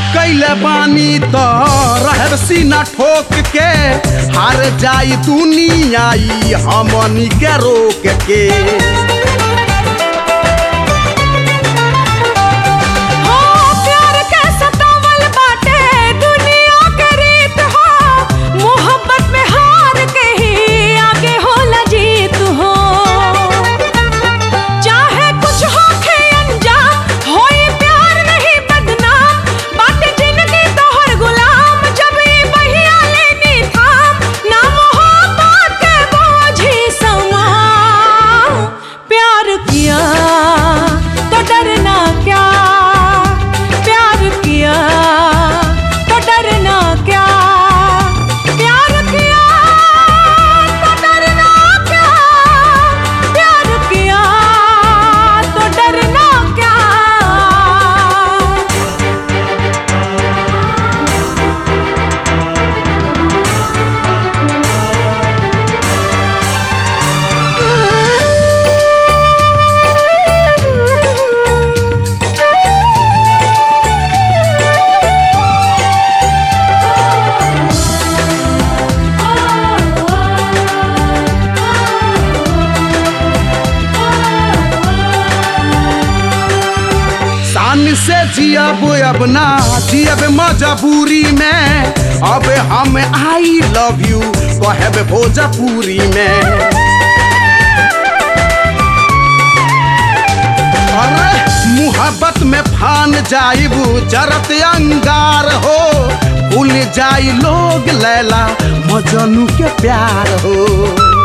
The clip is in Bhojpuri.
कैले बानी तो रहब सीना ठोक के हार जाई दुनिया ई हमनी के रोक के हो प्यार के सतावल बाटे दुनिया के रीत हो मोहब्बत में हार के ही आगे होला जीत हो चाहे कुछ होखे अनजान होई प्यार नहीं बदनाम बाटे जिंदगी तोहर गुलाम जब ई बहिया लेनी थाम ना मोहब्बत के बोझी समा प्यार किया तो डरना क्या प्यार किया तो डरना क्या प्यार किया तो डरना क्या प्यार किया तो डरना क्या शान से जियब अब ना जियब मजबूरी में अब हम आई लव यू कहब भोजपुरी में अरे मुहब्बत में फान जाइबू जरत अंगार हो भूल जाई लोग लैला मजनू के प्यार हो